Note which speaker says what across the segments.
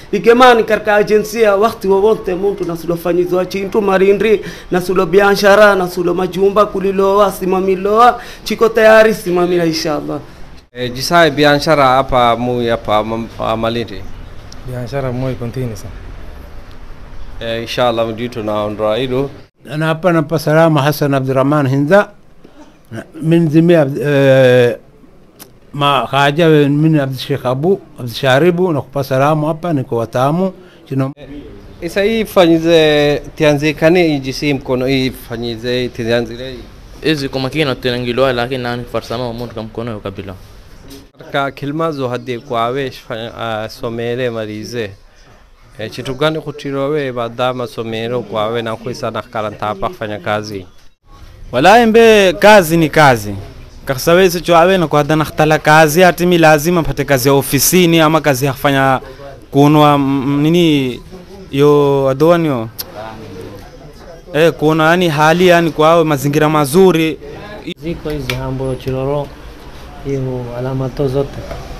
Speaker 1: ikemani katika ajensia wakati wowote muntu nasulofanyizwa chintu marindri nasulo biashara nasulo majumba kuliloa simamiloa chiko tayari simamila inshallah
Speaker 2: E, jisaye biashara hapa mu hapa mam- pa Malindi.
Speaker 3: biashara moi continue sana
Speaker 2: E, inshallah mjitu naondoa hilo.
Speaker 4: أنا hapa napa salama Hassan Abdurrahman Hinza من زمي عبد- آه، ما haja من عبد الشيخ أبو عبد الشاربو nakupa salamu hapa niko watamu chino
Speaker 2: Isa hii fanyize tianzikane ijisi mkono hii fanyize tianzile
Speaker 5: hizi kwa makini tunangiliwa lakini nani farsama wa muntu kamkono yo kabila
Speaker 2: katika kilmazo hadi kwawe shfa- ah, somere marize e, chitu gani kutirowe baada masomero kwawe na kuisa na karanta hapa kufanya kazi
Speaker 3: walahi mbe kazi ni kazi kakisawezi choawe na kwada nakhtala kazi atimi lazima pate kazi ya ofisini ama kazi ya kufanya kunwa mm, nini yo adoanio eh kuna yani hali yani kwao mazingira mazuri
Speaker 6: ziko hizi hambo chiloro hiyo alama to zote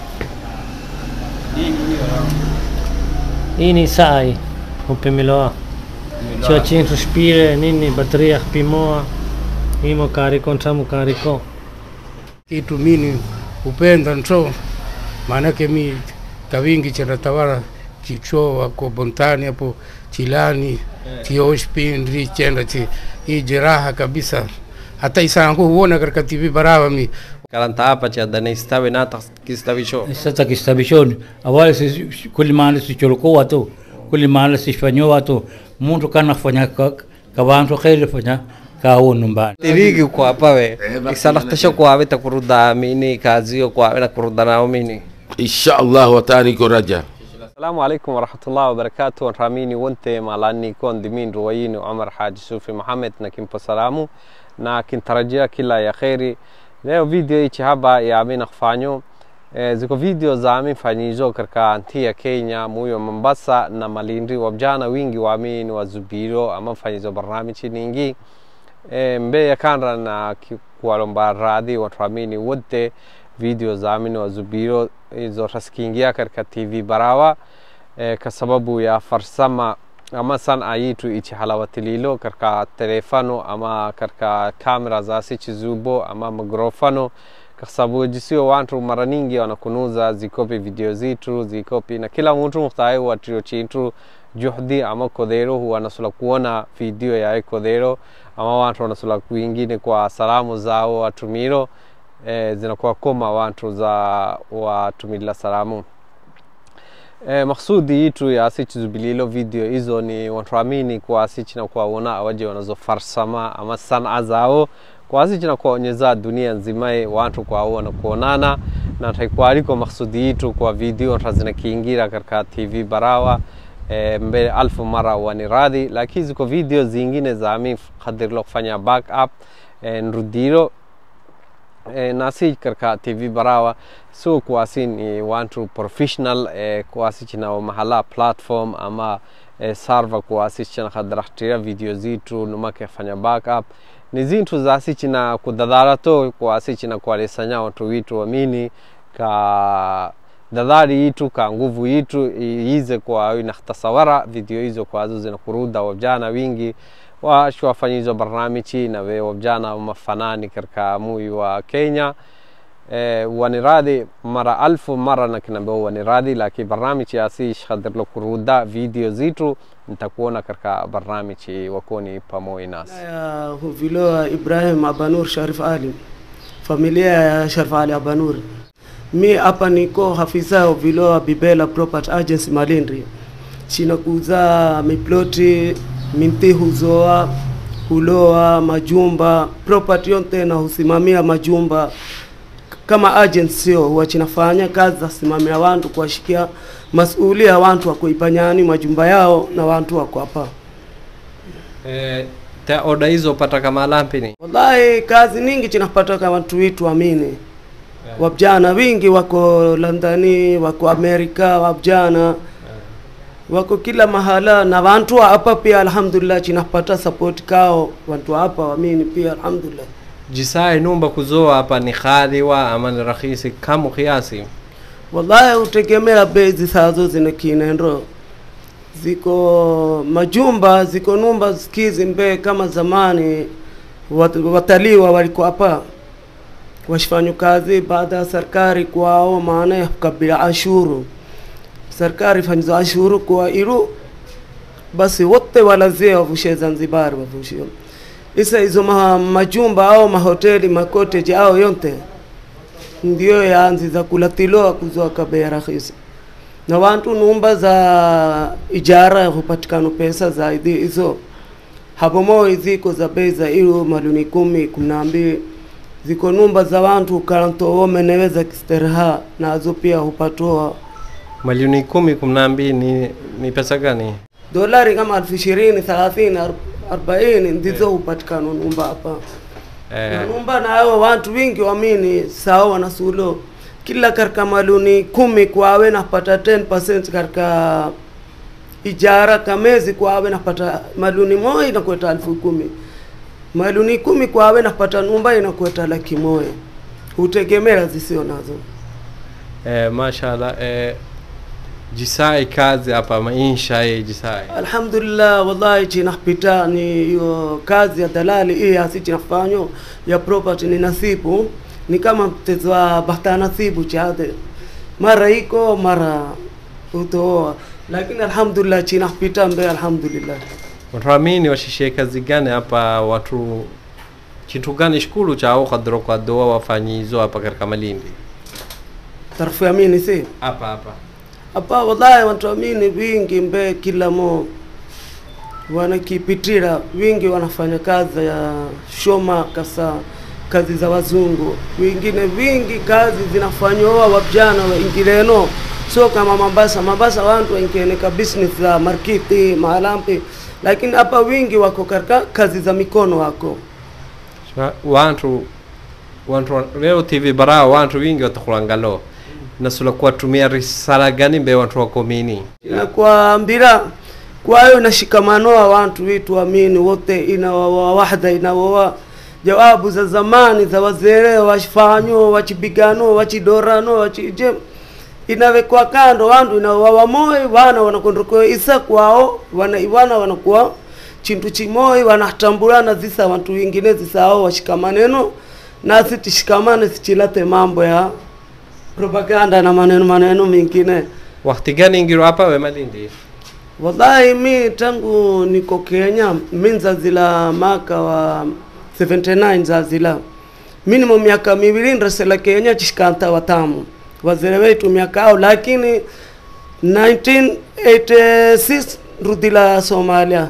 Speaker 6: hii ni saa hii upimiloa cho chintu spire nini bateria pimoa imo kariko ntamu kariko
Speaker 7: kitu mini upenda nto maanake mi kawingi chanatawala chicho wako bontani hapo chilani chioshpindri chenda chi hii jeraha kabisa hata isangu huona katika tv barawa mi
Speaker 2: karanta hapa cha dana istawe na kistawisho
Speaker 8: sasa kistabishoni awali si kuli mahali sicholokoa watu kuli mahali sifanyo watu muntu kana fanya ka kabantu khele fanya kawo numbani
Speaker 2: tirigi kwa pawe isalaktasho kwawe takuruda mini kazi yo kwawe na kuruda nao mini
Speaker 9: insha allah watani ko raja
Speaker 2: السلام عليكم ورحمة الله وبركاته راميني وانت مالاني كون دمين رويني وعمر حاج سوفي محمد نكين بسلامو na kintarajia kila ya kheri leo video hichi haba ya amin kufanyo e, ziko video za amin fanyizo katika nchi ya Kenya muyo Mombasa na Malindi wabjana wingi wa amin wa Zubiro ama fanyizo barnamichi ningi e, mbe ya kanra na ki- kuwalomba radhi watu amini wote video za amin wa Zubiro hizo tasikiingia katika TV Barawa e, kwa sababu ya farsama ama sana yitu ichi halawatililo katika telefano ama katika kamera za sichi zubo ama mikrofano kwa sababu jisio watu mara nyingi wanakunuza zikopi video zitu zikopi na kila mtu muhtaye watrio chintu juhdi ama kodero huwa nasula kuona video ya kodero ama watu wanasula kuingine kwa salamu zao watumiro e, zinakuwa koma watu za watumila salamu e, maksudi yitu ya asichi zubililo video hizo ni watuamini kwa asichi na kuwaona awaje wanazofarsama ama sanaa zao kwa asichi na kuwaonyeza dunia nzimae watu kwao na kuonana na taikwaliko maksudi yitu kwa video tazinakiingira katika tv barawa e, mbele alfu mara wani radhi lakini ziko video zingine za ami kadirlo kufanya backup e, nrudiro e, nasi katika tv barawa so kuwasi ni wantu professional e, kuwasi china mahala platform ama e, server kuwasi china kadrahtira video zitu numake fanya backup ni zintu zasi china kudadara to kuwasi china kuwalesanya watu witu wamini ka dadari yitu ka nguvu yitu ize kwa inakhtasawara video hizo kwazo zinakuruda wajana wingi wash wafanyizo barnamichi na we wajana mafanani katika mui wa Kenya e, waniradhi mara alfu mara na kinambeo waniradhi lakini barnamichi asi shkhadirlo kuruda video zitu nitakuona katika barnamichi wakoni pamoja nasi
Speaker 1: ya huviloa Ibrahim Abanur Sharif Ali, familia ya Sharif Ali Abanur. Mi hapa niko hafisa wa viloa Bibela Property Agency Malindi, china kuuza miploti minti huzoa huloa majumba property yote na husimamia majumba kama agent sio huwa chinafanya kazi za simamia wantu kuwashikia masuulia wantu wakuipanyani majumba yao na wantu wako hapa
Speaker 2: e, ta oda hizo pata kama lampini
Speaker 1: wallahi kazi ningi chinapata kama watu witu amini wabjana wingi wako Londoni wako Amerika wabjana wako kila mahala na wantu wa hapa pia alhamdulillah chinapata support kao wantu wa hapa wamini pia alhamdulillah
Speaker 2: jisae numba kuzoa hapa ni khadhiwa ama ni rahisi kamu kiasi
Speaker 1: wallahi utegemea bei zisazo zina kinendo ziko majumba ziko numba skizi mbe kama zamani wat- wataliwa walikuwa hapa washifanya kazi baada ya serikali kwao maana ya kukabila ashuru serikali fanyiza ashuru kwa iru basi wote walazie wavushe Zanzibar wavushe isa hizo ma, majumba au mahoteli makoteji au yote ndio yaanzi za kulatiloa kuzoa kabea rahisi na wantu numba za ijara hupatikana pesa zaidi hizo hapo moyo ziko za bei za ilo maluni kumi kumi na mbili ziko numba za wantu karantowo meneweza kisterha nazo pia hupatoa
Speaker 2: Milioni kumi kumi na mbili ni, ni pesa gani?
Speaker 1: dolari kama elfu ishirini thelathini ar- arobaini ndizo hupatikana numba hapa
Speaker 2: Eh,
Speaker 1: na numba nayo wantu wingi wamini sawa na sulo kila katika maluni kumi kwawe napata 10% katika ijara kamezi kwawe napata maluni moja inakweta elfu kumi maluni kumi kwawe napata numba inakweta laki moja hutegemea zisio nazo
Speaker 2: eh, mashallah eh, jisai kazi hapa maisha ye jisai
Speaker 1: alhamdulillah wallahi chinapita ni hiyo kazi ya dalali hii asi chinafanyo ya property ni nasibu ni kama mtezo wa bahta nasibu chade mara iko mara utooa lakini alhamdulillah chinapita mbe alhamdulillah
Speaker 2: ramini washishe kazi gani hapa watu kitu gani shukulu chao kadro kwa doa wafanyizo hapa katika Malindi
Speaker 1: tarfu ya mini si
Speaker 2: hapa hapa
Speaker 1: hapa wallahi watu amini wingi mbe kila mo wanakipitira wingi wanafanya kazi ya shoma kasa kazi za wazungu wengine wingi kazi zinafanywa wavijana waingileno sio kama Mombasa Mombasa wantu waingieneka business za markiti maalampi lakini hapa wingi wako katika kazi za mikono wako
Speaker 2: Shwa- wantu wantu leo TV bara wantu wingi watakulangalo nasula kuwatumia risala gani mbe wantu wakomini
Speaker 1: inakwambira kwayo inashikamanoa wantu witu amini wote inawawa wahda inawawa jawabu za zamani za wazee wafanyo wachipigano wachidorano wachije inawekwa kando wantu inawawa moyo wana wanakondokoa isa kwao wana iwana wanakuwa chintu chimoi wanatambulana zisa wantu wingine zisao washikamaneno nasi tishikamane sichilate mambo ya propaganda na maneno maneno mengine
Speaker 2: wakati gani ingiro hapa we Malindi
Speaker 1: Wallahi mi tangu niko Kenya mi nzazila maka wa 79 nzazila minimum miaka miwili nresela Kenya chishikanta watamu wazere wetu miaka ao lakini 1986 nrudila Somalia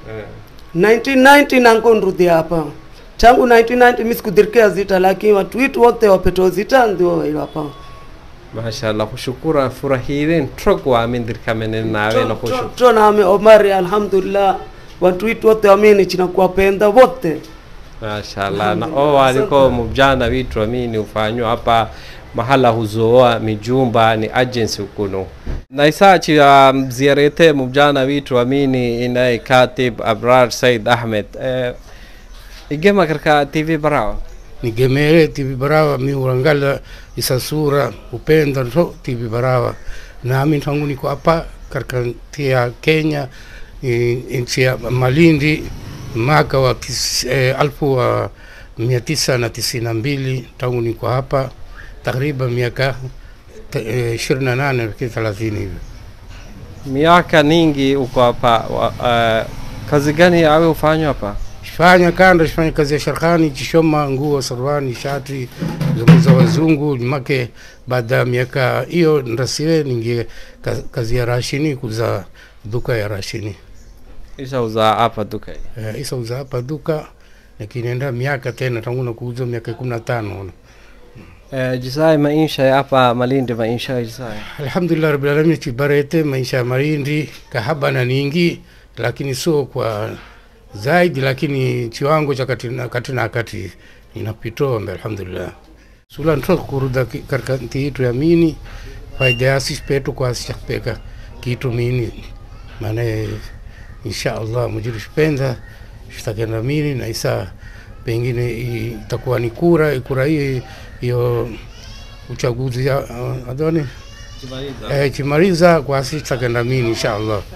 Speaker 1: 1990 nanko nrudi hapa tangu 1990 mi sikudirkia zita lakini watu witu wote wapeto zita ndio ilo hapa
Speaker 2: mashallah kushukura furahire ntokwa amindirkamene nawe na kushu
Speaker 1: to nami Omari alhamdulillah watu witu wote wamini chinakuwapenda wote
Speaker 2: mashallah na o waliko mujana witu amini ufanywa hapa mahala huzoa mijumba ni agency ukuno na isachi ya mziarete mujana witu amini inaye katib abrar said ahmed eh, igema katika tv barao
Speaker 7: nigemere TV Barawa mi urangala isasura upenda nto TV Barawa nami tangu niko hapa katika nchi ya Kenya eh, nchi ya Malindi mwaka wa tis, eh, alfu wa mia tisa na tisini na mbili tangu niko hapa takriban miaka ishirini na nane thelathini hivi
Speaker 2: miaka ningi uko hapa wa- eh, kazi gani awe ufanywa hapa
Speaker 7: fanya kando fanya kazi ya sharkhani chishoma nguo sarwani shati za- za wazungu make baada ya miaka hiyo ndasiwe ningie ka- kazi ya rashini kuza duka ya rashini
Speaker 2: isha uza hapa duka hii.
Speaker 7: eh, isa uza hapa duka lakini enda miaka tena tangu na kuuza miaka kumi na tano
Speaker 2: Eh, jisai maisha ya hapa malindi maisha ya jisai
Speaker 7: alhamdulillah rabbil alamin chibarete maisha ya marindi kahaba na ningi lakini sio kwa zaidi lakini chiwango cha kati na kati na kati inapitoa mbe alhamdulillah sula nto kuruda ki- katika nti itu ya mini faida yasi petu kwa asishapeka kitu mini maana insha Allah mujiru shipenda shitakenda mini na isa pengine i- itakuwa ni kura kura hii hiyo uchaguzi ya uh, adoni eh, chimaliza kwa sisi takenda mini insha Allah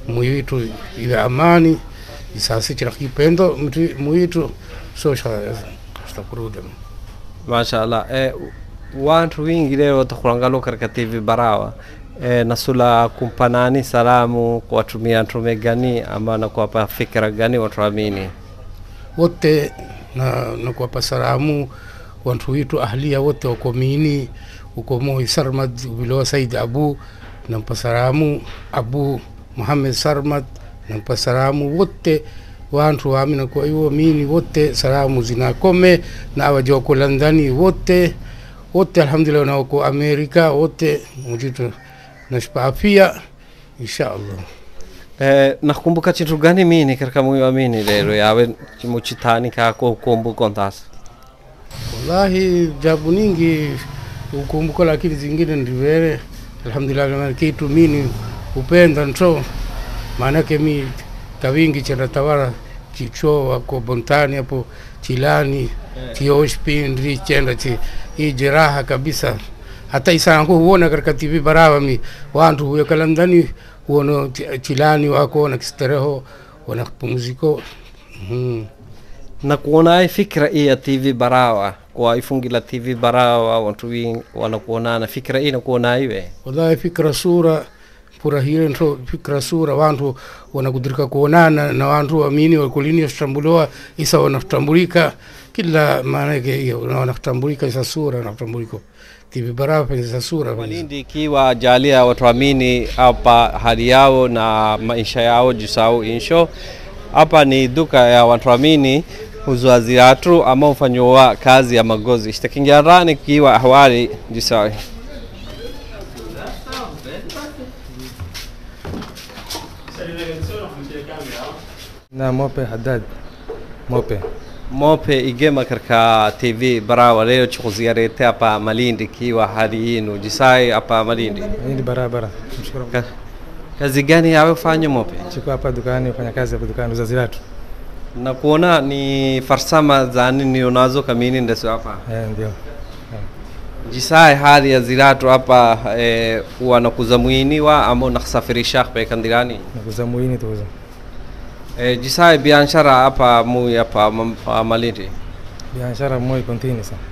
Speaker 7: muyitu iwe amani isasi chira kipendo mti muyitu so shtakuruda
Speaker 2: mashallah eh, wantu wingi leo takulangalo katika tv barawa eh, nasula kumpanani salamu kuwatumia ntume gani ama na kuwapa fikra gani watuamini
Speaker 7: wote na, na kuwapa salamu wantu witu ahlia wote wako mini uko Moi Sarmad ubilowa Said Abu nampa salamu Abu Muhammad Sarmad nampa salamu wote wantu wamina kwa hiyo mini wote salamu zinakome na awaja wako Londoni wote wote alhamdulillah na wako Amerika wote mujitu nashpa afia insha Allah
Speaker 2: eh, nakumbuka chintu gani mini katika moyo amini lero yawe muchitani kako kumbuka ntasa
Speaker 7: wallahi jabu ningi ukumbuka lakini zingine ndivere alhamdulillah maana kitu mini upenda nto maanake mi kavingi chenda tawala chicho wako bontani hapo chilani chioshpindri chenda chi hii jeraha kabisa hata isangu huona katika tv barawa mi wantu huyo kalandani huono chi- chilani wako na kistereho wana pumziko mm.
Speaker 2: na kuona fikra hii ya tv barawa kwa ifungila tv barawa watu wingi wanakuonana fikra hii nakuona iwe
Speaker 7: wallahi fikra sura pura hiyo nto fikra sura wantu wanakudirika kuonana na wantu wamini wakulini washambuliwa isa wanatambulika kila maana yake hiyo na wanatambulika isa sura wanatambulika tivi barawa penye isa sura penye
Speaker 2: Malindi ikiwa jalia watuamini hapa hali yao na maisha yao jisau insho hapa ni duka ya watuamini huzwa ziatu ama ufanyowa kazi ya magozi shtakingiarani kiwa ahwali jisawi
Speaker 10: na mope haddad mope
Speaker 2: mope igema katika tv barawa leo chikuziarete hapa malindi kiwa hali yinu jisai hapa malindi
Speaker 10: hindi barabara mshukuru
Speaker 2: Ka- kazi gani yawe ufanye mope
Speaker 10: chiko hapa dukani ufanya kazi hapa dukani uzazi watu
Speaker 2: na kuona ni farsama za nini unazo kamini ndeso hapa
Speaker 10: eh ndio
Speaker 2: jisae hali ya ziratu hapa eh, wanakuza mwiniwa ama unakusafirisha kupeleka ndirani
Speaker 10: nakuza muini tuuza
Speaker 2: eh, jisae biashara hapa mui hapa mam- pa malindi
Speaker 10: biashara moi kontini sa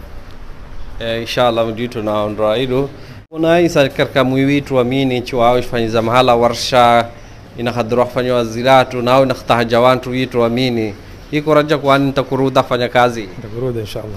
Speaker 2: eh, inshallah mjitu naondoa hilo unaisa katika mwi witu amini chiwao ifanyiza mahala warsha inahadhirwa kufanywa ziratu nao inakhtahaja wantu witu amini iko raja kwani nitakuruda fanya kazi
Speaker 10: nitakuruda inshallah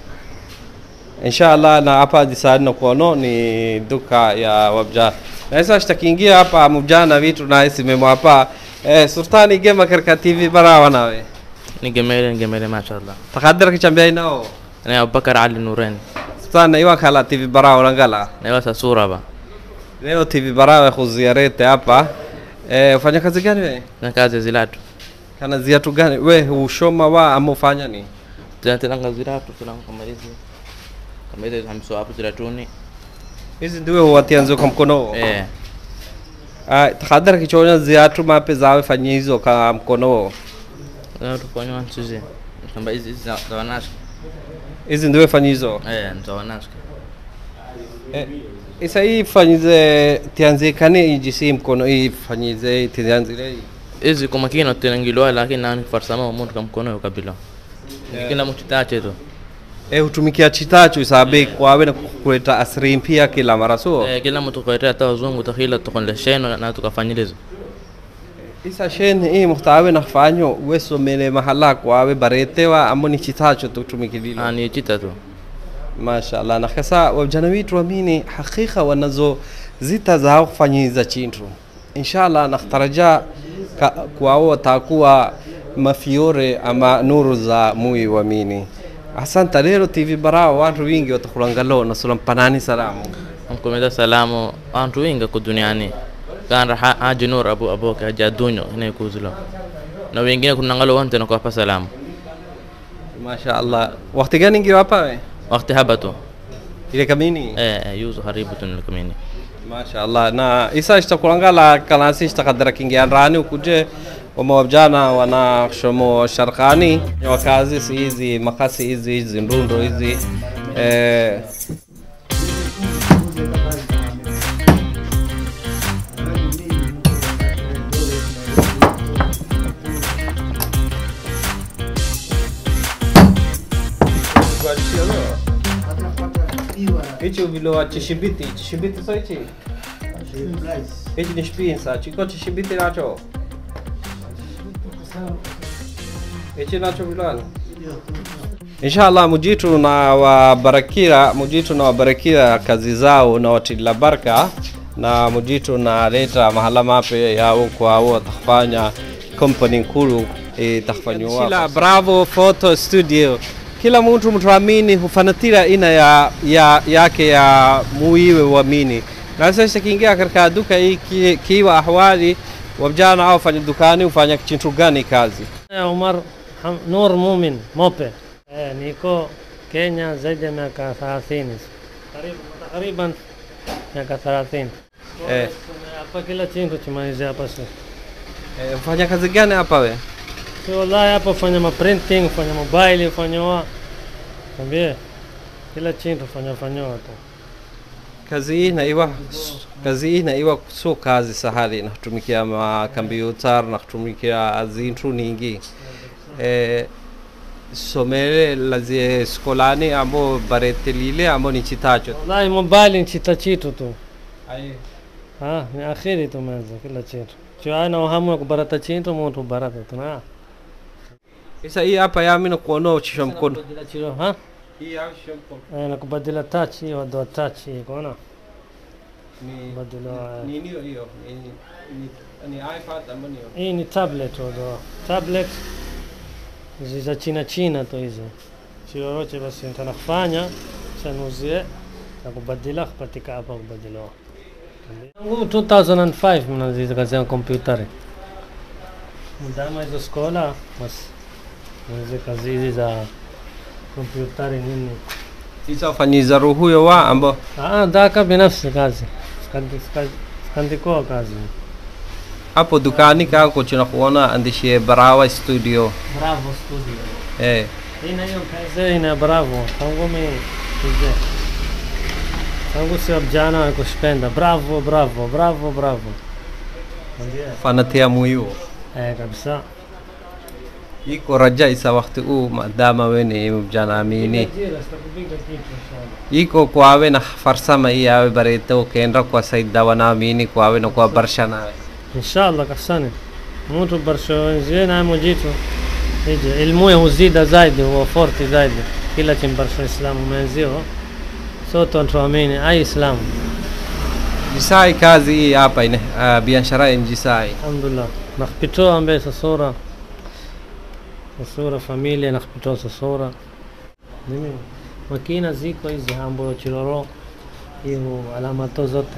Speaker 2: inshallah na hapa jisadi na kuono ni duka ya wabja na sasa shtakiingia hapa mujana vitu na isimemo hapa eh, sultani gema katika tv barawa nawe
Speaker 5: nigemele nigemele mashallah
Speaker 2: takadira kichambia inao
Speaker 5: na abubakar ali nuren
Speaker 2: sultani iwa kala tv barawa langala
Speaker 5: nawasa sura ba
Speaker 2: leo tv barawa kuziarete hapa eh, ufanya kazi gani we
Speaker 5: na kazi zilatu
Speaker 2: kana ziatu gani we ushoma wa ama ufanya ni
Speaker 5: tunatenanga zilatu tunanga kama hizi kama hizi hamso hapo zilatuni
Speaker 2: hizi ndiwe huwatianzio kwa mkono
Speaker 5: eh
Speaker 2: ah, takadira kichonya ziatu mape zawe fanyia hizo ka mkono
Speaker 5: na tufanywa sisi kama hizi hizi za za wanashka
Speaker 2: hizi ndiwe fanya hizo
Speaker 5: eh za wanashka
Speaker 2: Eh, isa hii fanyize tianzikane ijisi mkono hii fanyize tianzile
Speaker 5: hizi kwa makini tunangilwa lakini nani farsama mtu kama mkono kabila kila mtu tache tu
Speaker 2: eh hutumikia chitacho isabe kwawe na kuleta asri mpya kila mara so
Speaker 5: eh kila mtu kwa hata wazungu takhila tukon sheno na tukafanyilizo
Speaker 2: isa shen hii muhtawe na fanyo weso mele mahala kwawe baretewa amoni chitacho tutumikililo
Speaker 5: ani chita tu
Speaker 2: mashallah na kasa wajana witu wamini hakika wanazo zita zao kufanyiza chintu inshallah nakhtaraja ka- kwao watakuwa mafiore ama nuru za mui wamini asanta lero tv barao watu wingi watakulangalo nasula mpanani salamu
Speaker 5: amkomeda salamu antu winga ku duniani kanra ha haji nur abu aboke haja dunyo ina kuzulo na wengine kunangalo wante na kuwapa salamu
Speaker 2: mashallah wakati gani ngiwa hapa we
Speaker 5: wakati habatu
Speaker 2: ile kamini
Speaker 5: eh eh, yuzu haribu tunilikamini
Speaker 2: mashallah na isa ishtakulangala kanasi ishtakadara kingianrani ukuje wamawabjana wana shomo sharkani wakazi si hizi makasi hizi hizi ndundo hizi eh, hichi uvilowa chishibiti chishibiti so hichi hichi ni shpinsa chiko chishibiti nacho hichi nacho vilwana inshallah mujitu na wabarakira mujitu na wabarakira kazi zao na watila baraka na mujitu na leta mahala mape yao kwao takfanya company nkulu itakfanyiwa kila bravo photo studio kila mtu mtuamini hufanatira ina ya, ya yake ya muiwe uamini na sasa kiingia katika duka hii ki- kiwa ahwali wavijana au fanya dukani ufanya chintu gani kazi
Speaker 6: Eh, Umar Ham- Nur Mumin Mope. Eh, niko Kenya zaidi ya miaka 30. Karibu takriban miaka 30.
Speaker 2: eh,
Speaker 6: Hapa kila chintu chimalizia hapa sasa.
Speaker 2: eh, ufanya kazi gani hapa we
Speaker 6: Si wallahi hapa fanya ma printing, fanya mobile, fanya wa. Tambie. Kila chintu fanya fanya tu.
Speaker 2: kazi hii naiwa kazi hii naiwa sio kazi sahali nakutumikia makompyuta nakutumikia zintu ningi eh, somere lazie skolani ambo baretelile ambo ni chitacho
Speaker 6: Wallahi mobile ni chita chitu tu. Ah, ni akhiri tumeanza kila chintu. Sio ana uhamu ya kubarata chintu mtu barata tu na.
Speaker 2: isa hii hapa yami nakuona uchisha mkono
Speaker 6: Kubadila chilo, ha?
Speaker 2: hii hapa uchisha mkono
Speaker 6: Eh, na kubadila touch hiyo ndo touch hiyo kuona?
Speaker 2: ni
Speaker 6: Badala
Speaker 2: nini hiyo hiyo ni ni ni iPad ama ni
Speaker 6: hii ni tablet ndo. Tablet hizi za China China tu hizi. Chioroche basi nitanafanya sanuzie na kubadila kupatika hapa kubadila. Tangu 2005 mnaziza kazi ya kompyutari. Mdama hizo skola basi mnaziza kazi hizi za kompyutari nini.
Speaker 2: isa ufanyiza ruhuyo wa ambo
Speaker 6: Ah, daka binafsi kazi. Sikandi- sikandi- Sikandikoa kazi.
Speaker 2: hapo dukani kako china kuona andishie barawa studio
Speaker 6: Bravo studio.
Speaker 2: eh
Speaker 6: Ina hiyo kazi ina bravo. Tangu mi kuje. Tangu sio vijana kushipenda. Bravo, bravo, bravo, bravo. Ndio.
Speaker 2: fanatia muhimu
Speaker 6: Eh, kabisa.
Speaker 2: iko raja isa wakati huu maadama weni mjana amini
Speaker 6: Jira, sitakupiga kitu inshallah.
Speaker 2: iko kwawe na farsama hii yawe bareto kendra kwa saida wanaamini kwawe na kwa barsha nawe
Speaker 6: Inshallah kasani. Mtu barsho zina mujitu. Ije ilmu huzida zaidi huwa forti zaidi. Kila chimbarsho Islamu mwenzio. Sote tuamini ai Islamu.
Speaker 2: jisai kazi hii hapa ine uh, biashara ya jisai
Speaker 6: Alhamdulillah. Nakpitoa ambaye sasura. Sasura familia nakpitoa sasura. Mimi makina ziko hizi ambayo chiroro hiyo alama to zote.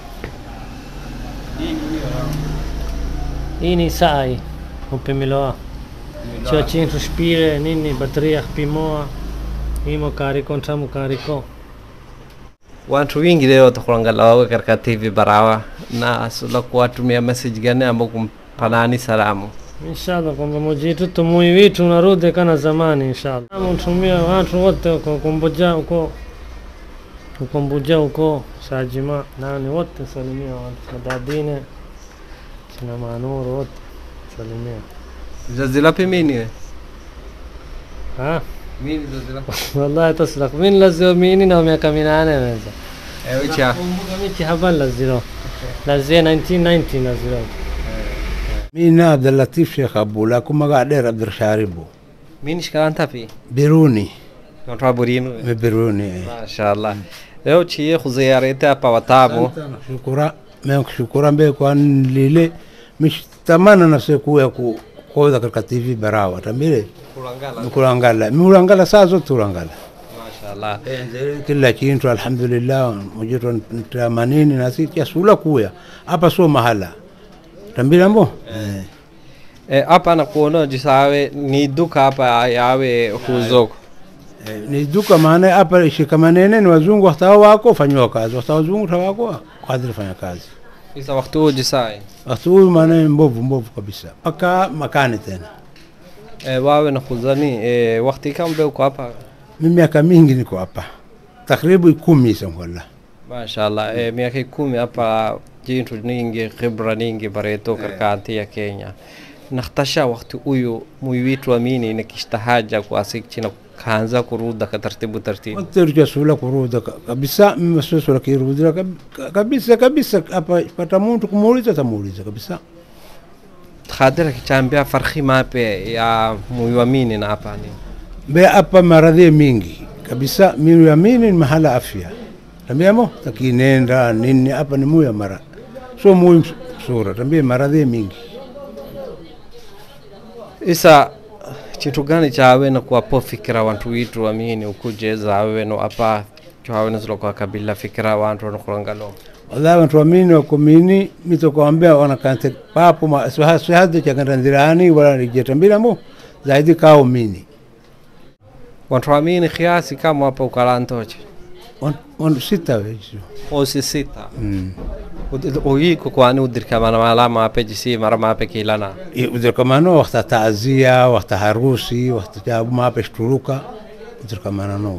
Speaker 6: Hii ni saa hii upimiloa cho chintu spire nini batteria pimoa imo kariko ntamu kariko
Speaker 2: watu wingi leo takulangala wawe katika tv barawa na sula kuwatumia message gani ambao kumpanani salamu
Speaker 6: inshallah kwamba mujitu tumui vitu narudi kana zamani inshallah mtumia watu wote uko kumbuja uko ukumbuja uko sajima nani wote salimia watu madadine kina manuru wote salimia
Speaker 2: zazilapi mini we
Speaker 6: ha
Speaker 2: mini zazilapi
Speaker 6: wallahi taslak min lazio mini na miaka minane naweza
Speaker 2: eh wicha
Speaker 6: kumbuka michi haban laziro lazia 1990 laziro
Speaker 4: mina abdulatif sheekh abu laakin magaca dheer abdirashaaribu
Speaker 2: mini shkalanta pi
Speaker 4: biruni
Speaker 2: Natoa burino
Speaker 4: me biruni eh.
Speaker 2: mashallah leo chie khuziarete hapa watamu
Speaker 4: shukura menkushukura mbe kwan lile mish tamana nafse kuya ku koda katika tv barawa tambile
Speaker 2: kulangala
Speaker 4: kulangala miulangala saa zote ulangala
Speaker 2: mashallah
Speaker 4: kila chintu alhamdulillah mujito tamanini nasi kiasula kuya hapa sio mahala tambila mbo eh.
Speaker 2: eh hapa nakuona jisawe ni duka hapa yawe huzoko
Speaker 4: Eh, ni duka maana hapa shikamanene ni wazungu hata wako fanyiwa kazi hata wazungu hata wako kadri fanya kazi
Speaker 2: isa wakati huo jisai
Speaker 4: wakati huyu maana mbovu mbovu kabisa mpaka makani tena
Speaker 2: eh wawe na khuzani eh wakati kambe uko hapa
Speaker 4: mi miaka mingi niko hapa takribu kumi sangola
Speaker 2: mashallah eh miaka kumi hapa jintu ningi khibra ningi bareto karkanti ya Kenya nakhtasha wakati huyu muiwitu amini nakishtahaja kwa sikchina kaanza kuruda ka taratibu taratibu
Speaker 4: Waterja sula kuruda ka- kabisa, mimi sula kirudira kab- kabisa kabisa. Hapa pata mtu kumuuliza, tamuuliza kabisa.
Speaker 2: khadira kichambia farhi mape ya muiwamini na hapa ni
Speaker 4: Mbe hapa maradhi mingi kabisa, mimi yamini ni mahala afya tambiamo takinenda nini hapa ni muya mara so muhimu sura tambie maradhi mingi
Speaker 2: isa chintu gani chawe na kuwapo fikira wantu witu wamini ukuje zawe no apa chawe na zilo kwa kabila fikira wantu wanokulangalo
Speaker 4: wallahi wantu wamini wakomini mitokwambia wanakante papo ma- swaha- swahadi chakandandirani wala rijetambiramo zaidi kao mini
Speaker 2: wantu wamini kiasi kama hapa ukalantoche
Speaker 4: Wan- wan sita wejo
Speaker 2: osi sita
Speaker 4: Mm.
Speaker 2: uyiko kwani udirkamana mala mape jisi mara mape kilana
Speaker 4: udirkamano wakta taazia wakta harusi wakta jabu mape shturuka udirkamana no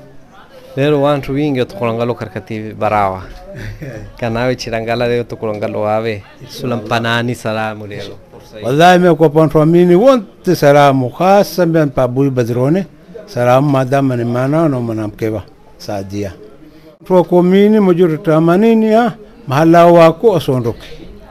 Speaker 2: lero wantu wingi tukulangalo karkati barawa kanawe chirangala leo tukulangalo wawe sulampanani salamu lelo
Speaker 4: wallahi me kwa pantu amini wonte salamu khasa mben pa bui badrone salamu madama ni mana no manamkeba saadia tu ko mini mujuru tamanini ya mahala wako asondoke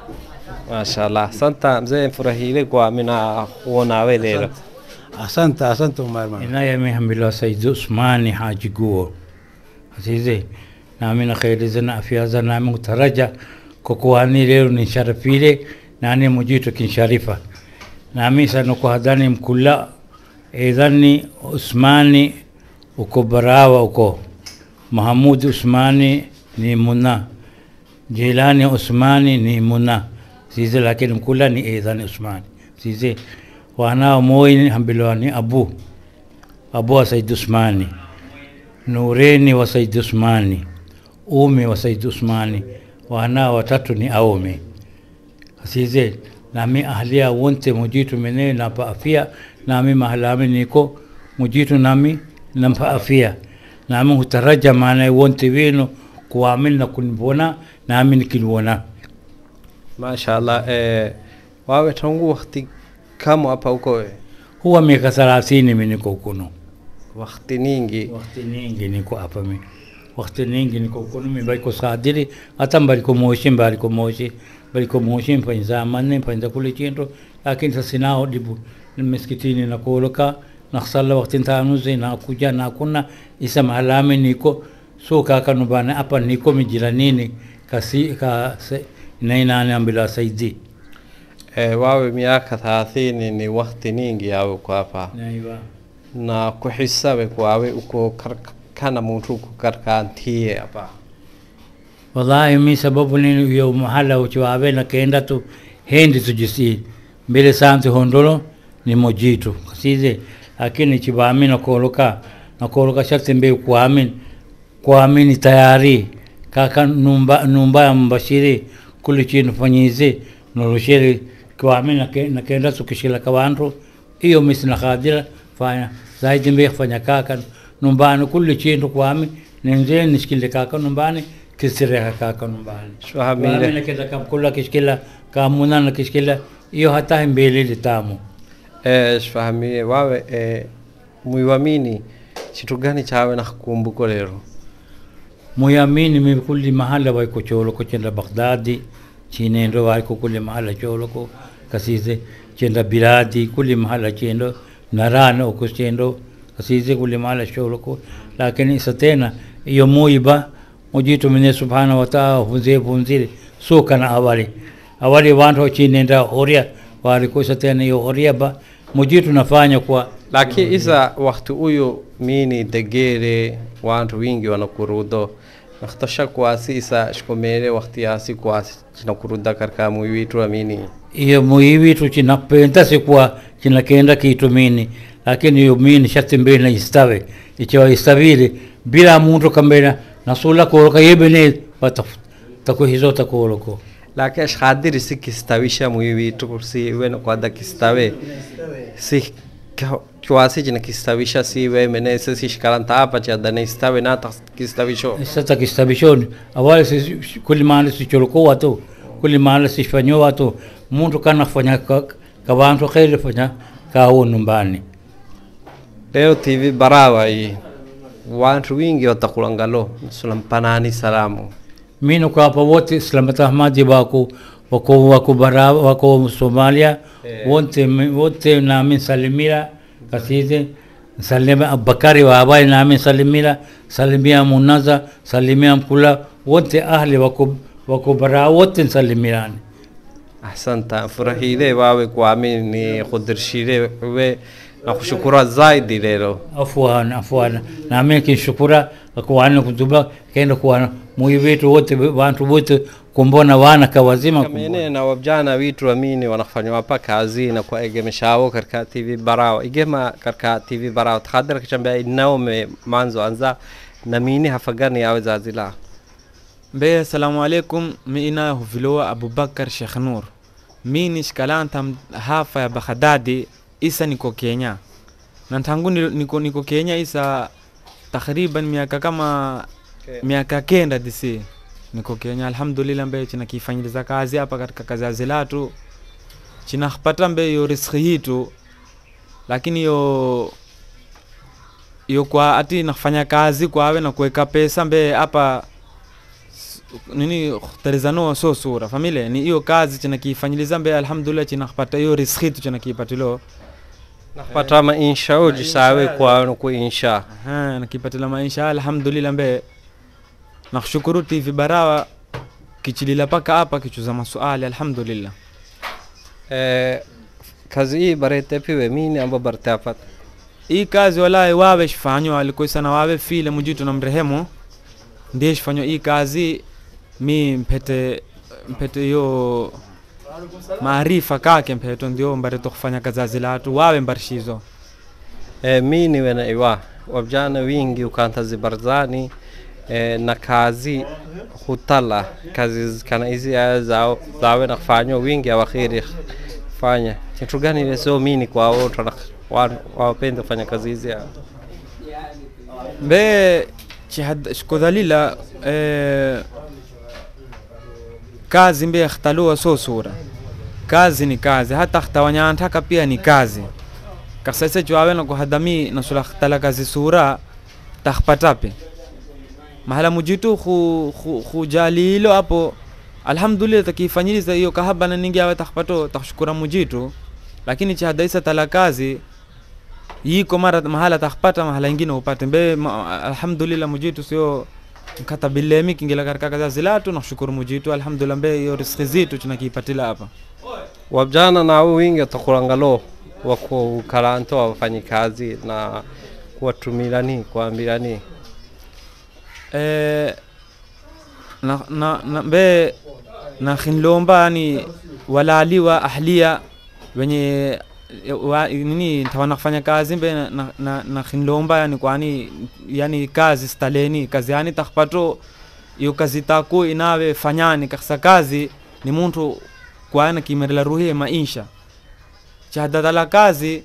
Speaker 2: mashallah santa mzee mfurahile kwa mina kuonawe lelo
Speaker 4: asante asante umar man
Speaker 8: inayamehambilwa said usmani haji guo asize nami nakhairiza na afyaza nami kutaraja kokuhani lero nisharafile nani mujito kinsharifa nami sanokuhadhani mkula idhani usmani uko barawa uko mahamud usmani ni muna jilani usmani ni muna size lakini mkula ni idhani usmani size wanao moi hambilwa ni abu abu wa said usmani nureni wa said usmani umi wa said usmani wanao watatu ni aume asize nami ahlia wonte mujitu mene napa afia nami mahalami niko mujitu nami nampa afia nami hutaraja maana wonte wenu kuamini na kunibona nami nikinibona
Speaker 2: mashallah eh, wawe tangu wakati kama hapa uko
Speaker 8: huwa miaka thelathini mi niko kuno
Speaker 2: wakati ningi
Speaker 8: wakati ningi niko hapa mi wakati ningi niko kuno mi baliko sadiri hata mbaliko moshi mbaliko moshi baliko moshi mpanza manne mpanza kule chinto lakini sasa nao dibu miskitini na koloka na sala wakati tanuzi na kuja na kuna isa mahalami niko so kaka nubana hapa niko mijiranini kasi ka se, nainane ambila saidi
Speaker 2: eh, wawe miaka thelathini ni wakati ningi yawe uko hapa
Speaker 8: naiba
Speaker 2: na kuhisabe kwawe uko kar- kana muntu uko karkantie hapa
Speaker 8: wallahi mi sababu nini yo mahala uchiwawe na kenda tu hendi tujisi mbele santi hondolo ni mojitu kasize lakini chibami na koloka na koloka shakti mbe kuamini kuamini tayari kaka numba numba ya mbashiri kuli chini fanyize nolushiri kuamini na ke- na kenda tukishila kawantu iyo misi na khadira fanya zaidi mbe fanya kaka numbani kuli chini kuamini ninje nishikile kaka numbani kisireha kaka numbani
Speaker 2: Shwahamile.
Speaker 8: Kuamini na kenda kamkula kishikila kamuna na kishikila iyo hata mbele litamu
Speaker 2: eh, shifahamie wawe eh, muiwamini chitu gani chawe na kumbuko lero
Speaker 8: muyamini mi kulli mahala way ko cholo ko chenda baghdadi chinendo way ko kulli mahala cholo ko kasise chenda biladi kulli mahala chendo narano ko chendo kasise kulli mahala cholo ko lakini isa tena iyo muiba mujitu mine subhanahu wa ta'ala funze funzile so kana awali awali wantu chinenda horia wali ko isa tena iyo horia ba mujitu nafanya kwa
Speaker 2: lakini isa wakati huyo mini degere wantu wingi wanakurudo nakhtosha kwasi isa shikomere wakati yasi kwasi chinakuruda karka muiwitu amini
Speaker 8: iyo muivitu chinapenda sikuwa chinakenda kiitumini lakini iyo mini shati mbili na istawe ichiwa istavile bila muntu kambena nasula koloka yebene bata takuhizo takoloko
Speaker 2: lakini ashkhadiri si kistawisha muiwitu si wena kwada kistawe si ka- kwasi china kistawisha si we mene se si shkaranta apa cha dana istawe na ta kistawisho
Speaker 8: sasa kistabishoni awali si kuli mahali sicholokowa watu kuli mahali sifanyo watu muntu kana fanya ka, ka wantu kheri fanya kawo numbani
Speaker 2: leo tv barawa hii wantu wingi watakulangalo sulampanani salamu
Speaker 8: mino kwa hapa wote Islamat Ahmadi wako wako wako bara wako Somalia wote wote nami salimira kaside salimia Abubakari wa abai nami salimira salimia Munaza salimia Mkula wote ahli wako wako bara wote salimirani
Speaker 2: ahsanta furahile wawe kwami ni kudirshile we na kushukura zaidi lelo
Speaker 8: afwan afwan nami kinshukura kuwana kutuba kenda kuwana muyi wetu wote wantu wote kumbona wana kawazima
Speaker 2: kamene na wabjana witu amini wanafanya wapa kazi na kwa egemeshawo karka tv barawa igema karka tv barawa takhadar kachambia inao me manzo anza na mini hafagani yawe zazila
Speaker 3: mbe assalamu alaikum mi ina huvilowa abubakar shekh nur mi ni shikalantam hafa ya baghdadi isa niko kenya na tangu ni- niko, niko kenya isa takriban miaka kama miaka kenda disi niko kenya alhamdulillah mbe china kifanyiliza kazi hapa katika kazi ya zilatu china khpata mbe yo riski hitu lakini yo yo kwa ati nafanya kazi kwawe na kuweka pesa mbe hapa nini khtarizano so sura famile ni hiyo kazi china kifanyiliza mbe alhamdulillah china khpata hiyo riski tu china kipatilo
Speaker 2: nakpata mainsha uji sawe kwa ku insha
Speaker 3: Aha, nakipatila maisha alhamdulillah mbe nakushukuru tv barawa kichilila paka hapa kichuza masuali alhamdulillah
Speaker 2: eh, kazi hii barete piwe mini amba barte apat
Speaker 3: hii kazi walahi wawe shifanywa alikoisana wawe file mujitu na mrehemu ndiye shifanywa hii kazi mi mpete mpete hiyo maarifa kake mpeto ndio mbareto kufanya kazi azilatu wawe mbarishizo
Speaker 2: eh, mini wena iwa wabjana wingi ukanta zibarzani eh, na kazi hutala kazi kana hizi aya zao zawe na kufanywa wingi awakhiri fanya kitu gani ile sio mini kwa wote na wa- wapende kufanya kazi hizi ya
Speaker 3: mbe chihad shkodhalila eh, kazi mbe yakhtaluwa so sura kazi ni kazi hata khtawanyantaka pia ni kazi kasese chwawena kuhadami nasula khtala kazi sura takhpatape mahala mujitu khu, khu, khujalilo apo alhamdulillah takifanyiliza hiyo kahabana ningi awe takhpato takhshukura mujitu lakini chihadaisa tala kazi yiko mara mahala takhpata mahala ingine upate mbe ma, alhamdulillah mujitu sio mkatabilemi kingila katika kazi zilatu nakushukuru mujitu alhamdulillah mbe hiyo riski zitu tunakipatila hapa
Speaker 2: wabjana nao wingi watakulangalo wako karanto wafanyi kazi na kuwatumilani kuambirani
Speaker 3: eh, na, na, na mbe na khinlomba yani walaliwa ahlia wenye wa, nini tawana kufanya kazi mbe na, na, na, na khinlomba yani kwani yani kazi staleni kazi yani takhpato iyo kazi taku inawe fanyani kaksa kazi ni muntu kwana kimerela ruhi maisha chahadadala kazi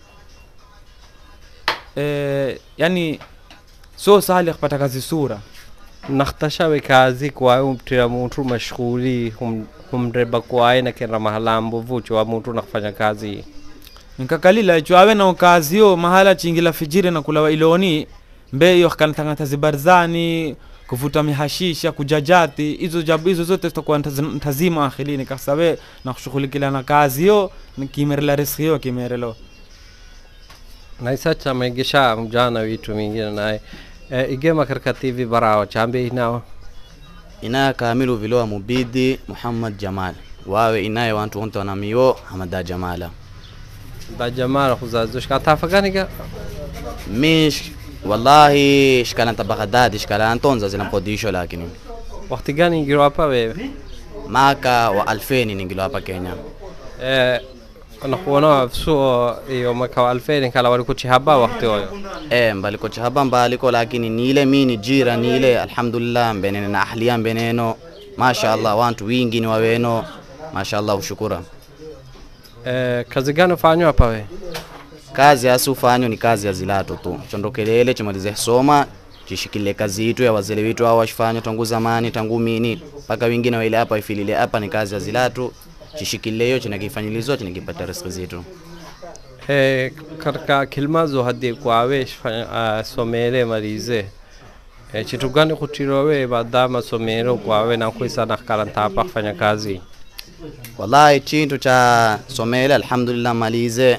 Speaker 3: eh, yani so sahali kupata kazi sura
Speaker 2: nakhtashawe kazi kwaye umtira muntu mashghuli hum- humreba kwaye nakenda mahalambo vucho wa muntu nakufanya kazi
Speaker 3: nkakalila icho awe na kazi yo mahala chingila fijiri na kulawa iloni mbe iyo kanatangata zibarzani kuvuta mihashisha kujajati hizo jabu hizo zote zitakuwa ntaz- ntazima akhilini kasawe na kushughulikila na kazi yo kimerela riski yo kimerelo
Speaker 2: naisacha maigisha mjana witu mingine naye e, igema karka tv barawa chambe inawa
Speaker 11: inaye kamilu vilowa mubidi muhammad jamal wawe inaye wantu wonte wanamiyo hamada jamala
Speaker 2: da jamala kuzazushka tafaganiga
Speaker 11: mish wallahi shkalanta baghdadi shkalantonza zinamkodisho lakini
Speaker 2: wakati gani ingiro hapa wewe
Speaker 11: maka wa alfeni ningilo hapa kenya
Speaker 2: e, nakuona suo iyo mwaka wa alfeni kala walikuchihaba wakati oyo
Speaker 11: e mbaliko chahaba mbaliko lakini niile mini jira niile alhamdulillah mbenene na ahliya mbeneno masha allah wantu wingi ni waweno masha allah ushukura
Speaker 2: e, kazi gani ufanywa hapa we
Speaker 11: kazi asiufanyo ni kazi ya zilato tu chondokelele chimalize soma chishikile kazi itu ya wazele witu hao washifanywa tangu zamani tangu mini mpaka wengine waile hapa ifilile hapa ni kazi ya zilatu chishikile hiyo chinakifanyilizwa chinakipata riziki zitu
Speaker 2: Eh, katika kilmazo hadi kwawe uh, somere malize eh, chitu gani kutirowe baada masomero kwawe na kuisa na karanta hapa kufanya kazi
Speaker 11: wallahi chintu cha somele alhamdulillah malize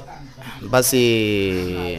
Speaker 11: basi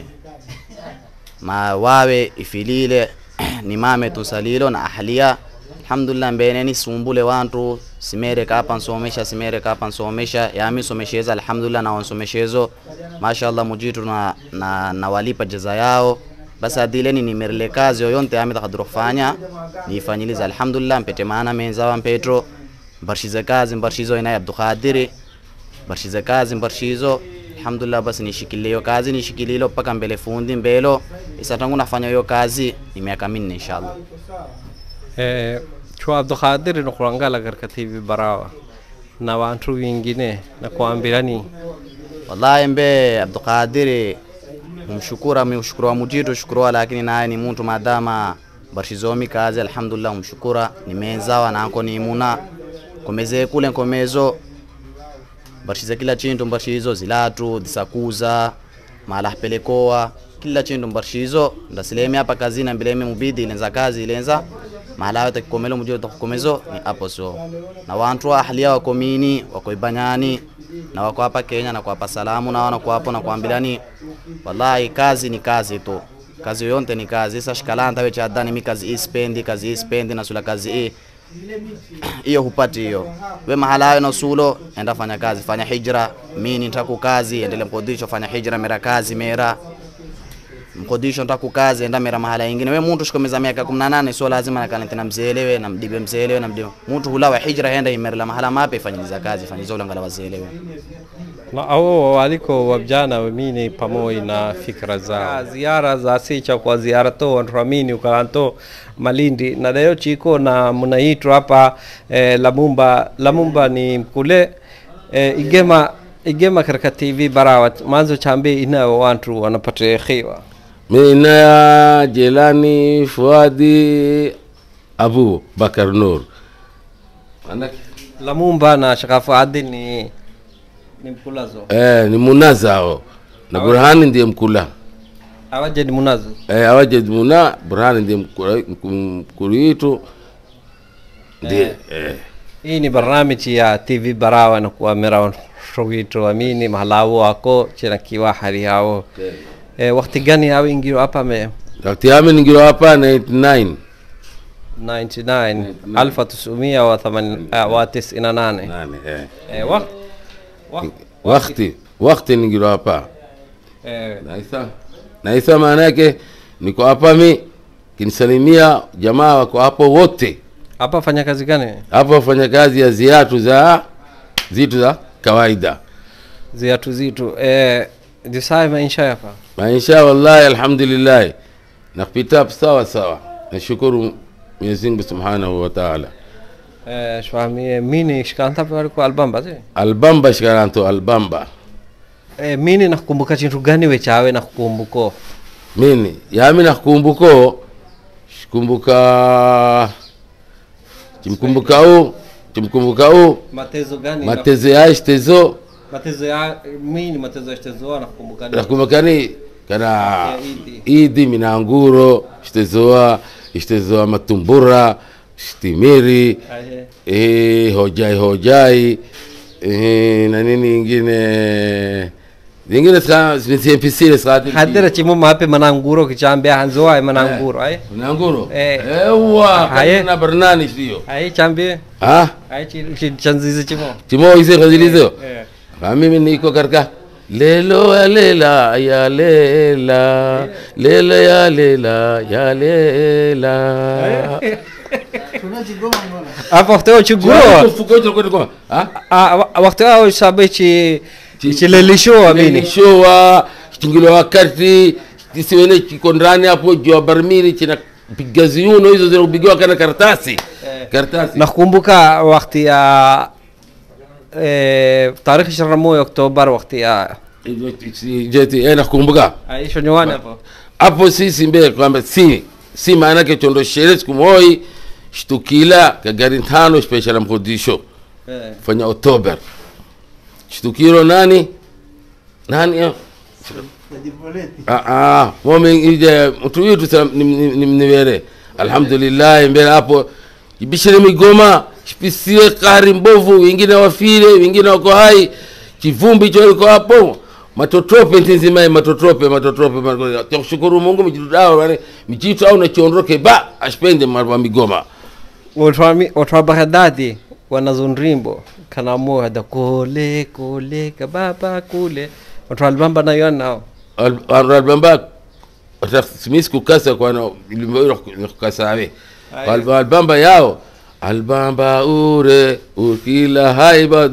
Speaker 11: ma wawe ifilile nimame tusalilo na ahlia alhamdulillah mbeneni sumbule wantu simere kapa nsomesha simere kapa nsomesha yami somesheza alhamdulillah na wansomeshezo mashallah mujitu na, na, na walipa jaza yao basi adileni nimerele kazi yoyonte yami takaduro kufanya niifanyiliza alhamdulillah mpete maana menzawa mpetro mbarshize kazi mbarshizo ina abdukadiri mbarshize kazi mbarshizo alhamdulillah basi nishikilie hiyo kazi nishikililo mpaka mbele fundi mbelo isa tangu nafanya hiyo kazi ni miaka minne inshallah
Speaker 2: eh, chwa abdukhadir nukurangala katika tv barawa na wantu wingine na kuambirani
Speaker 11: wallahi mbe abdukadiri humshukura mshukuru wa mujitu shukuru lakini naye ni muntu madama barshizomi kazi alhamdulillah humshukura nimenzawa nako nimuna komeze kule nkomezo barshize kila chintu mbarshizo zilatu disakuza mala pelekoa kila chintu mbarshizo ndasilemi hapa kazini ambilemi mubidi ilenza kazi ilenza mahala yote kikomelo mujio takukomezo ni hapo so na wantu wa ahlia wako mini wako ibanyani na wako hapa Kenya na kuwapa salamu na wana kuwapo na kuambilani wallahi kazi ni kazi tu kazi yoyote ni kazi sasa shikalanta wewe chadani mi kazi hii spendi kazi hii spendi na sula kazi hii hiyo hupati hiyo we mahala hayo na usulo enda fanya kazi fanya hijra mini ntaku kazi endele mkodisho fanya hijra mera kazi mera mkodisho ntaku kazi enda mera mahala ingine we muntu shikomeza miaka 18 sio lazima nakalente na mzelewe na mdibe mzelewe na mdibe muntu hulawa hijra henda imerela mahala mape fanyiliza kazi fanyiza ulangala wazelewe
Speaker 2: na ao waliko wabjana wamini pamoja na fikra zao ziara za sicha kwa ziara to wantuamini ukalanto malindi na leo chiko na mnaitwa hapa eh, lamumba lamumba ni mkule eh, igema igema katika tv barawa manzo chambe inao wantu wanapata khiwa
Speaker 9: mina ya jelani fuadi abu bakar nur Manake-
Speaker 2: lamumba na shakafu adil ni ni mkulazo
Speaker 9: eh, ni munazao na burhani ndiye mkula
Speaker 2: awaje ni munazo
Speaker 9: eh, awajed muna burhani ndiye mkula- mku- mkulu yitu ndiye eh.
Speaker 2: hii ni barnamiji ya tv barawa na kuamira shogito amini mahalawo wako chena kiwa hali hao eh, wakati gani hao ingiro hapa me
Speaker 9: wakati yami ningiro hapa 99
Speaker 2: 99 alfa tisumia wa thaman ah, wa tisina nane
Speaker 9: nane eh.
Speaker 2: eh, wak, wak,
Speaker 9: wakati wakati ningiro hapa
Speaker 2: eh,
Speaker 9: naisa naisa maana yake niko hapa mi kinisalimia jamaa wako hapo wote
Speaker 2: hapa fanya kazi gani
Speaker 9: hapo wafanya kazi ya ziatu za zitu za kawaida
Speaker 2: ziatu zitu eh, disae maisha hapa
Speaker 9: maisha wallahi alhamdulillah nakupita sawa sawa nashukuru Mwenyezi Mungu Subhanahu wa Ta'ala
Speaker 2: eh, shwamie mini shikanta pale kwa albamba zi
Speaker 9: albamba shikaranto albamba
Speaker 2: eh, mini nakukumbuka chintu gani wechawe nakukumbuko
Speaker 9: mini yami nakumbuko shikumbuka chimkumbuka u chimkumbuka u
Speaker 2: matezo gani
Speaker 9: matezo ya shitezo
Speaker 2: matezo ya mini matezo ya shitezo nakukumbuka nini?
Speaker 9: nakumbukani kana
Speaker 2: Ya Idi.
Speaker 9: idi minanguro shitezoa shitezoa matumbura shitimiri
Speaker 2: Ahe.
Speaker 9: eh, hojai hojai eh, na nini ingine zingine ska simpisile skati
Speaker 2: hadira chimo mape mananguro kichambe hanzo ay mananguro ay
Speaker 9: mananguro
Speaker 2: eh
Speaker 9: ewa
Speaker 2: Haye.
Speaker 9: na barnani sio
Speaker 2: ay chambe
Speaker 9: ah
Speaker 2: ay chi chi- chanzizi chimo
Speaker 9: timo ise kazilizo
Speaker 2: eh
Speaker 9: Ah, mimi niko katika lelo ya lela ya lela lela ya lela ya lela
Speaker 2: apa wakati wa chuguro
Speaker 9: Fuko hicho kwenda kwa ah
Speaker 2: ah wa- wakati wa shabe chi chilelisho amini
Speaker 9: showa chingilo wakati kisiwene kiko ndani hapo jua barmili china piga ziuno hizo zinapigiwa kana karatasi karatasi
Speaker 2: nakumbuka wakati ya eh tarehe 21 Oktoba wakati ya
Speaker 9: jeti eh nakumbuka
Speaker 2: ay shonywana hapo
Speaker 9: hapo sisi mbele kwamba si si maana yake chondo shere siku moi shtukila ka gari tano special mkodisho
Speaker 2: eh
Speaker 9: fanya Oktober shtukiro nani nani eh? Ah, ah, momi ije mtu witu sa- nim- nim- nimniwere alhamdulillahi mbele hapo ibishire migoma shipisie kahari mbovu wengine wafile wengine wako hai kivumbi cho iko hapo matotrope ntinzimaye matotrope matotrope matotrope. takushukuru mungu mijitu wale mijitu au nachiondoke ba ashipende marwa migoma
Speaker 2: watu wa baghdadi wanazunrimbo kanamuhada kule kule kababa kule watu wa albamba nayo nao
Speaker 9: albamba simisi kukasa kwana kukasawe
Speaker 2: Aye.
Speaker 9: albamba yao albamba ure ukila haiba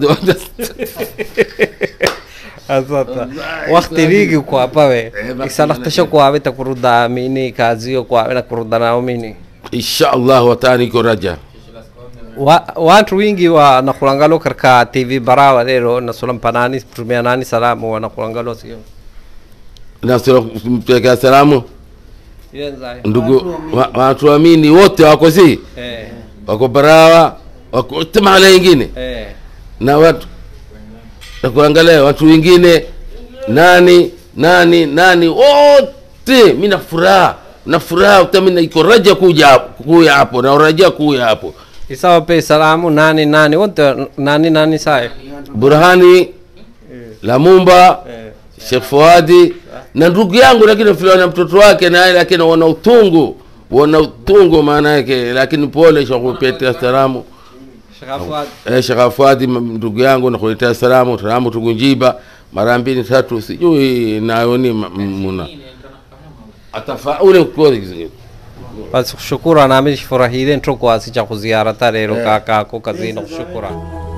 Speaker 2: asata wakti rigi kwapawe isalaktasho kwawe takuruda mini kaziyo kwawe nakuruda nao mini
Speaker 9: insha allah watani iko raja
Speaker 2: Wa- watu wingi wanakulangalo karka tv barawa lero nasulampanani tumianani salamu wanakulangalo sio
Speaker 9: nampelekea salamu
Speaker 2: Yenzayo.
Speaker 9: ndugu wa- watu waamini wote wako si
Speaker 2: Eh,
Speaker 9: wako barawa wako wote mahala ingine
Speaker 2: eh.
Speaker 9: na watu na kuangalia watu wengine nani nani nani wote mi na furaha na furaha utami na iko raja kuja hapo- kuya hapo na raja kuya hapo
Speaker 2: isawa pe salamu nani nani wote nani nani saye
Speaker 9: burhani lamumba shekh fuadi na ndugu yangu lakini fila na mtoto wake naye lakini wana utungu wana utungu maana yake lakini pole shakupetea salamu Eh, Sheikh Fuadi m- ndugu yangu nakuletea salamu salamu tugunjiba mara mbili tatu sijui nayoni ma- m- muna atafaule kodi
Speaker 2: basi kushukura nami furahile ntoko asicha kuziarata lero kakako kazini kushukura